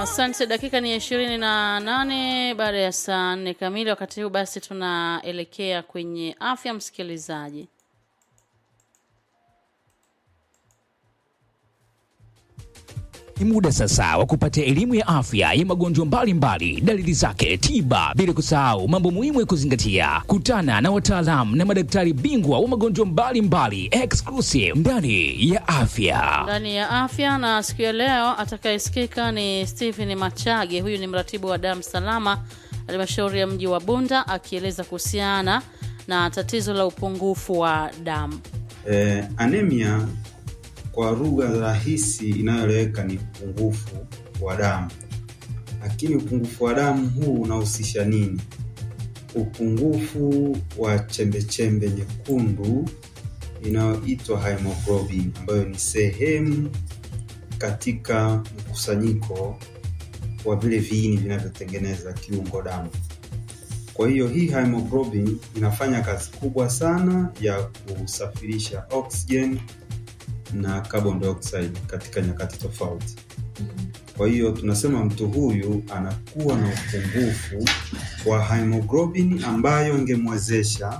Asante. Dakika ni ishirini na nane baada ya saa nne kamili. Wakati huu basi tunaelekea kwenye afya, msikilizaji. Ni muda sasa wa kupata elimu ya afya ya magonjwa mbalimbali, dalili zake, tiba, bila kusahau mambo muhimu ya kuzingatia. Kutana na wataalamu na madaktari bingwa wa magonjwa mbalimbali, exclusive ndani ya afya. Ndani ya afya na siku ya leo atakayesikika ni Stephen Machage. Huyu ni mratibu wa damu salama halmashauri ya mji wa Bunda, akieleza kuhusiana na tatizo la upungufu wa damu. Eh, anemia kwa lugha rahisi inayoeleweka ni upungufu wa damu. Lakini upungufu wa damu huu unahusisha nini? Upungufu wa chembechembe nyekundu inayoitwa hemoglobin, ambayo ni sehemu katika mkusanyiko wa vile viini vinavyotengeneza kiungo damu. Kwa hiyo hii hemoglobin inafanya kazi kubwa sana ya kusafirisha oxygen na carbon dioxide katika nyakati tofauti. Kwa hiyo tunasema mtu huyu anakuwa na upungufu wa hemoglobin ambayo ingemwezesha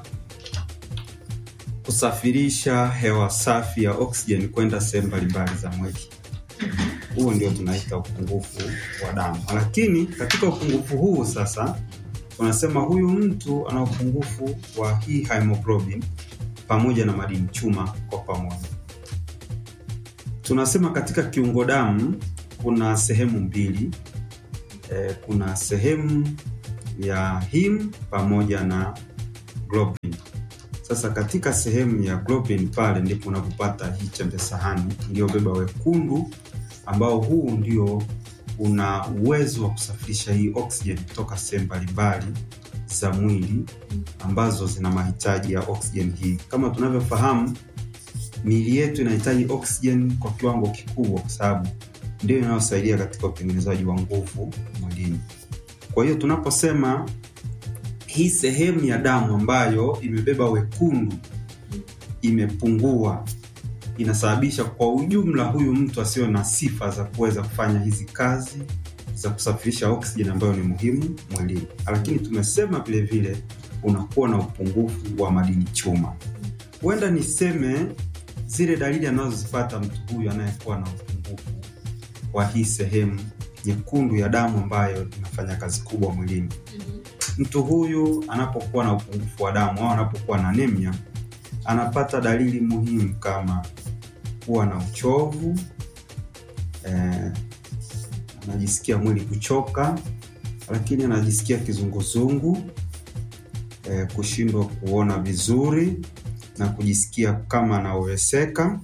kusafirisha hewa safi ya oxygen kwenda sehemu mbalimbali za mwili. Huo ndio tunaita upungufu wa damu. Lakini katika upungufu huu sasa tunasema huyu mtu ana upungufu wa hii hemoglobin pamoja na madini chuma kwa pamoja. Tunasema katika kiungo damu kuna sehemu mbili e, kuna sehemu ya him pamoja na globin. Sasa katika sehemu ya globin pale ndipo unapopata hii chembe sahani iliyobeba wekundu, ambao huu ndio una uwezo wa kusafirisha hii oxygen kutoka sehemu mbalimbali za mwili ambazo zina mahitaji ya oxygen hii. Kama tunavyofahamu miili yetu inahitaji oxygen kwa kiwango kikubwa, kwa sababu ndio inayosaidia katika utengenezaji wa nguvu mwilini. Kwa hiyo tunaposema hii sehemu ya damu ambayo imebeba wekundu imepungua, inasababisha kwa ujumla huyu mtu asiwe na sifa za kuweza kufanya hizi kazi za kusafirisha oxygen ambayo ni muhimu mwilini. Lakini tumesema vile vile unakuwa na upungufu wa madini chuma. Huenda niseme zile dalili anazozipata mtu huyu anayekuwa na upungufu wa hii sehemu nyekundu ya damu ambayo inafanya kazi kubwa mwilini. Mtu huyu anapokuwa na upungufu wa damu au anapokuwa na anemia, anapata dalili muhimu kama kuwa na uchovu eh, anajisikia mwili kuchoka, lakini anajisikia kizunguzungu eh, kushindwa kuona vizuri na kujisikia kama anaoweseka,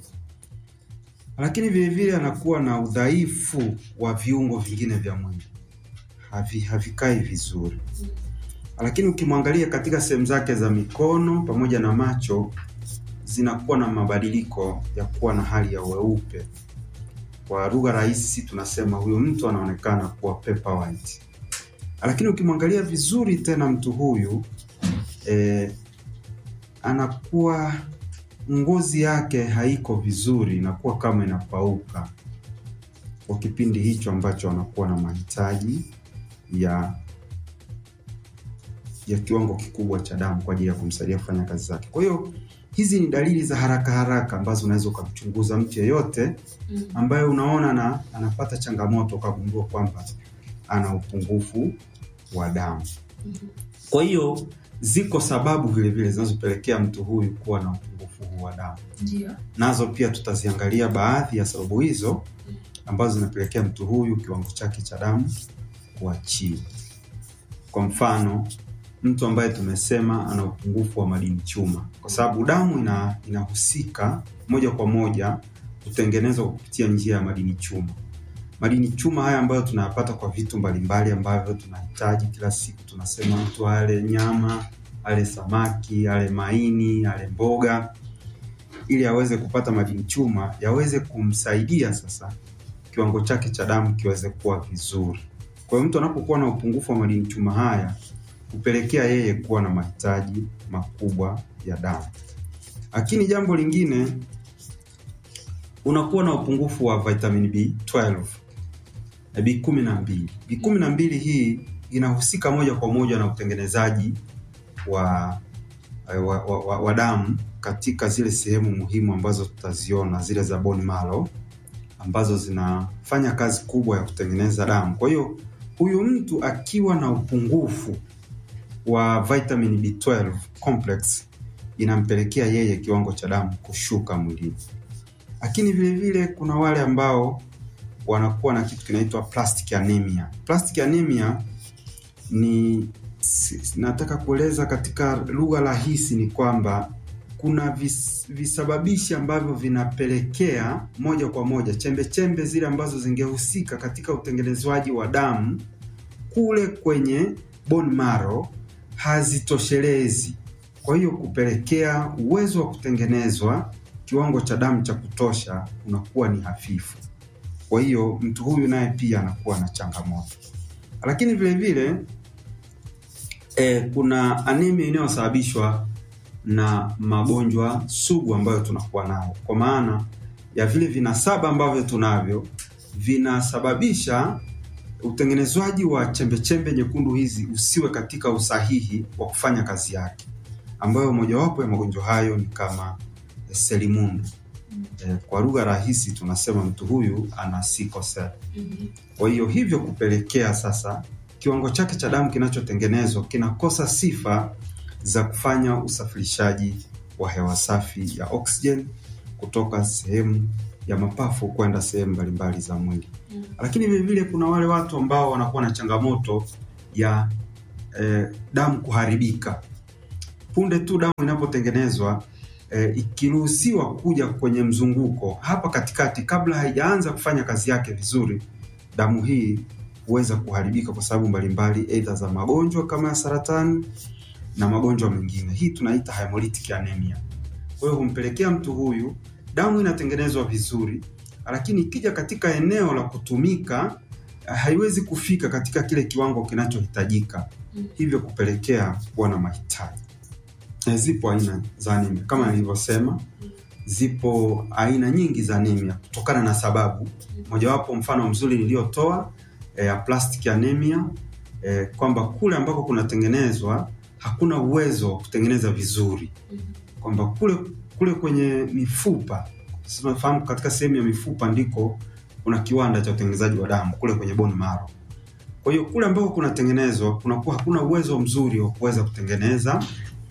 lakini vilevile anakuwa na udhaifu wa viungo vingine vya mwili havi, havikai vizuri. Lakini ukimwangalia katika sehemu zake za mikono pamoja na macho zinakuwa na mabadiliko ya kuwa na hali ya weupe. Kwa lugha rahisi tunasema huyu mtu anaonekana kuwa paper white. Lakini ukimwangalia vizuri tena mtu huyu eh, anakuwa ngozi yake haiko vizuri, inakuwa kama inapauka kwa kipindi hicho ambacho anakuwa na mahitaji ya ya kiwango kikubwa cha damu kwa ajili ya kumsaidia kufanya kazi zake. Kwa hiyo hizi ni dalili za haraka haraka ambazo unaweza ukamchunguza mtu yeyote ambaye unaona na anapata changamoto ukagundua kwamba ana upungufu wa damu. Kwa hiyo ziko sababu vile vile zinazopelekea mtu huyu kuwa na upungufu huu wa damu. Ndio. Nazo pia tutaziangalia baadhi ya sababu hizo ambazo zinapelekea mtu huyu kiwango chake cha damu kuwa chini. Kwa mfano, mtu ambaye tumesema ana upungufu wa madini chuma, kwa sababu damu ina inahusika moja kwa moja kutengenezwa kwa kupitia njia ya madini chuma. Madini chuma haya ambayo tunayapata kwa vitu mbalimbali ambavyo tunahitaji kila siku. Tunasema mtu ale nyama, ale samaki, ale maini, ale mboga, ili aweze kupata madini chuma yaweze kumsaidia sasa kiwango chake cha damu kiweze kuwa vizuri. Kwa hiyo mtu anapokuwa na upungufu wa madini chuma haya hupelekea yeye kuwa na mahitaji makubwa ya damu. Lakini jambo lingine, unakuwa na upungufu wa vitamin B12 eh, B kumi na mbili. B kumi na mbili hii inahusika moja kwa moja na utengenezaji wa eh, wa, wa, wa, wa damu katika zile sehemu muhimu ambazo tutaziona zile za bone marrow ambazo zinafanya kazi kubwa ya kutengeneza damu. Kwa hiyo huyu mtu akiwa na upungufu wa vitamin B12 complex inampelekea yeye kiwango cha damu kushuka mwilini. Lakini vile vile kuna wale ambao wanakuwa na kitu kinaitwa plastic anemia. Plastic anemia ni si- nataka kueleza katika lugha rahisi ni kwamba kuna vis, visababishi ambavyo vinapelekea moja kwa moja chembe chembe zile ambazo zingehusika katika utengenezwaji wa damu kule kwenye bone marrow hazitoshelezi. Kwa hiyo kupelekea uwezo wa kutengenezwa kiwango cha damu cha kutosha unakuwa ni hafifu. Kwa hiyo mtu huyu naye pia anakuwa na changamoto, lakini vile vile eh, kuna anemia inayosababishwa na magonjwa sugu ambayo tunakuwa nayo, kwa maana ya vile vinasaba ambavyo tunavyo vinasababisha utengenezwaji wa chembechembe nyekundu hizi usiwe katika usahihi wa kufanya kazi yake, ambayo mojawapo ya magonjwa hayo ni kama eh, selimundu. Eh, kwa lugha rahisi tunasema mtu huyu ana sickle cell. Kwa hiyo hivyo kupelekea sasa kiwango chake cha damu kinachotengenezwa kinakosa sifa za kufanya usafirishaji wa hewa safi ya oxygen kutoka sehemu ya mapafu kwenda sehemu mbalimbali za mwili. Lakini vile vile kuna wale watu ambao wanakuwa na changamoto ya eh, damu kuharibika. Punde tu damu inapotengenezwa eh, ikiruhusiwa kuja kwenye mzunguko hapa katikati, kabla haijaanza kufanya kazi yake vizuri, damu hii huweza kuharibika kwa sababu mbalimbali, aidha za magonjwa kama ya saratani na magonjwa mengine. Hii tunaita hemolytic anemia. Kwa hiyo humpelekea mtu huyu damu inatengenezwa vizuri, lakini ikija katika eneo la kutumika haiwezi kufika katika kile kiwango kinachohitajika, hivyo kupelekea kuwa na mahitaji. Eh, Zipo aina za anemia kama nilivyosema, zipo aina nyingi za anemia kutokana na sababu. Mojawapo mfano mzuri niliyotoa eh, ya plastic anemia eh, kwamba kule ambako kunatengenezwa hakuna uwezo wa kutengeneza vizuri, kwamba kule kule kwenye mifupa, sisi tunafahamu katika sehemu ya mifupa ndiko kuna kiwanda cha utengenezaji wa damu kule kwenye bone marrow. Kwa hiyo kule ambako kunatengenezwa kunakuwa hakuna uwezo mzuri wa kuweza kutengeneza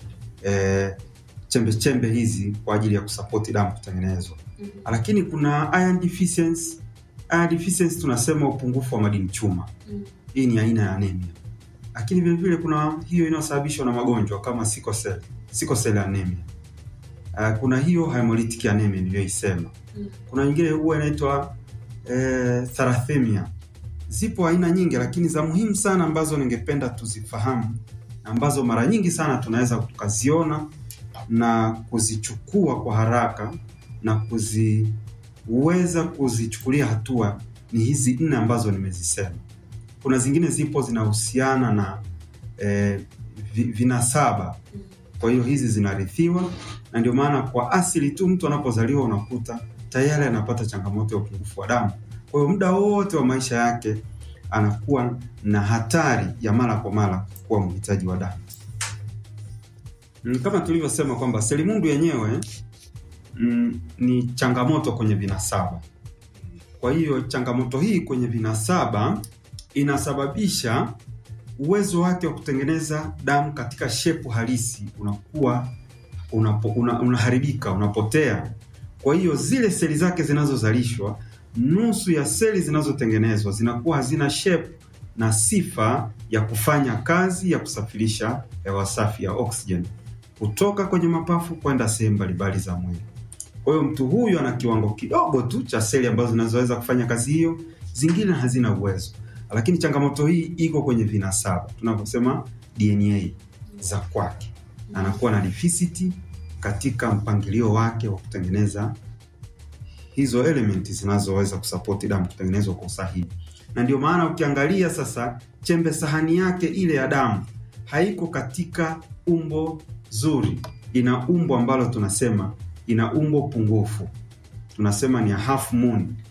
eh, chembe chembe hizi kwa ajili ya kusapoti damu kutengenezwa. Lakini kuna iron deficiency. Iron deficiency tunasema upungufu wa madini chuma. Hii ni aina ya anemia. Lakini vile vile kuna hiyo inayosababishwa na magonjwa kama sickle cell, sickle cell anemia. Uh, kuna hiyo hemolytic anemia niliyoisema. Kuna nyingine huwa inaitwa eh, thalassemia. Zipo aina nyingi, lakini za muhimu sana ambazo ningependa tuzifahamu, ambazo mara nyingi sana tunaweza tukaziona na kuzichukua kwa haraka na kuziweza kuzichukulia hatua ni hizi nne ambazo nimezisema. Kuna zingine zipo zinahusiana na eh, vi- vinasaba. Kwa hiyo hizi zinarithiwa, na ndio maana kwa asili tu mtu anapozaliwa unakuta tayari anapata changamoto ya upungufu wa damu. Kwa hiyo muda wote wa maisha yake anakuwa na hatari ya mara kwa mara kuwa mhitaji wa damu. Mm, Kama tulivyosema kwamba selimundu yenyewe mm, ni changamoto kwenye vinasaba. Kwa hiyo changamoto hii kwenye vinasaba inasababisha uwezo wake wa kutengeneza damu katika shepu halisi unakuwa unapo, una, unaharibika, unapotea. Kwa hiyo zile seli zake zinazozalishwa, nusu ya seli zinazotengenezwa zinakuwa hazina shape na sifa ya kufanya kazi ya kusafirisha hewa safi ya oxygen kutoka kwenye mapafu kwenda sehemu mbalimbali za mwili. Kwa hiyo mtu huyu ana kiwango kidogo tu cha seli ambazo zinazoweza kufanya kazi hiyo, zingine hazina uwezo. Lakini changamoto hii iko kwenye vinasaba, tunavyosema DNA za kwake, anakuwa na deficit katika mpangilio wake wa kutengeneza hizo elementi zinazoweza kusapoti damu kutengenezwa kwa usahihi. Na ndio maana ukiangalia sasa, chembe sahani yake ile ya damu haiko katika umbo zuri, ina umbo ambalo tunasema ina umbo pungufu, tunasema ni a half moon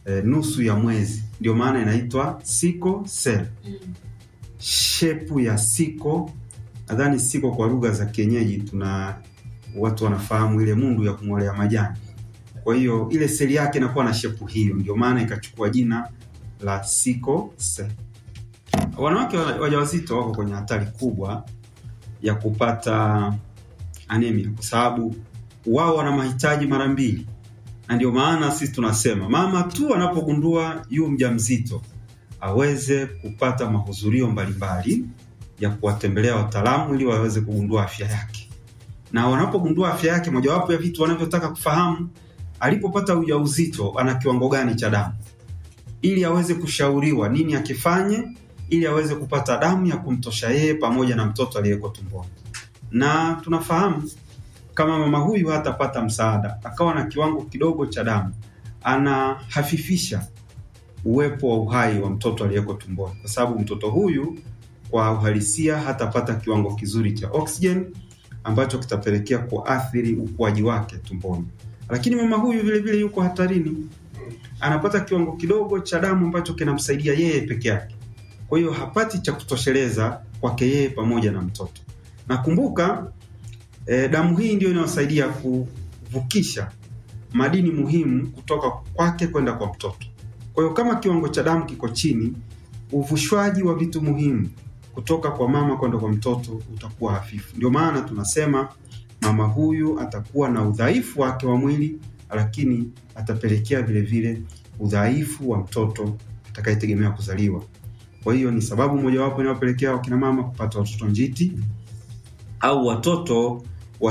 e, nusu ya mwezi, ndio maana inaitwa sickle cell. Shepu ya siko, nadhani siko kwa lugha za kienyeji, tuna watu wanafahamu ile mundu ya kung'olea majani. Kwa hiyo ile seli yake inakuwa na shepu hiyo, ndio maana ikachukua jina la sickle cell. Wanawake wa- wajawazito wako kwenye hatari kubwa ya kupata anemia kwa sababu wao wana mahitaji mara mbili, na ndio maana sisi tunasema mama tu anapogundua yu mjamzito aweze kupata mahudhurio mbalimbali ya kuwatembelea wataalamu ili waweze kugundua afya yake, na wanapogundua afya yake, mojawapo ya vitu wanavyotaka kufahamu alipopata ujauzito ana kiwango gani cha damu, ili aweze kushauriwa nini akifanye ili aweze kupata damu ya kumtosha yeye pamoja na mtoto aliyeko tumboni. Na tunafahamu kama mama huyu hatapata msaada, akawa na kiwango kidogo cha damu, anahafifisha uwepo wa uhai wa mtoto aliyeko tumboni, kwa sababu mtoto huyu kwa uhalisia hatapata kiwango kizuri cha oxygen ambacho kitapelekea kuathiri ukuaji wake tumboni. Lakini mama huyu vile vile yuko hatarini, anapata kiwango kidogo cha damu ambacho kinamsaidia yeye peke yake, kwa hiyo hapati cha kutosheleza kwake yeye pamoja na mtoto. Na kumbuka e, damu hii ndio inayosaidia kuvukisha madini muhimu kutoka kwake kwenda kwa mtoto. Kwa hiyo kama kiwango cha damu kiko chini, uvushwaji wa vitu muhimu kutoka kwa mama kwenda kwa mtoto utakuwa hafifu. Ndio maana tunasema mama huyu atakuwa na udhaifu wake wa mwili, lakini atapelekea vile vile udhaifu wa mtoto atakayetegemea kuzaliwa. Kwa hiyo ni sababu mojawapo inayopelekea wakina mama kupata watoto njiti au watoto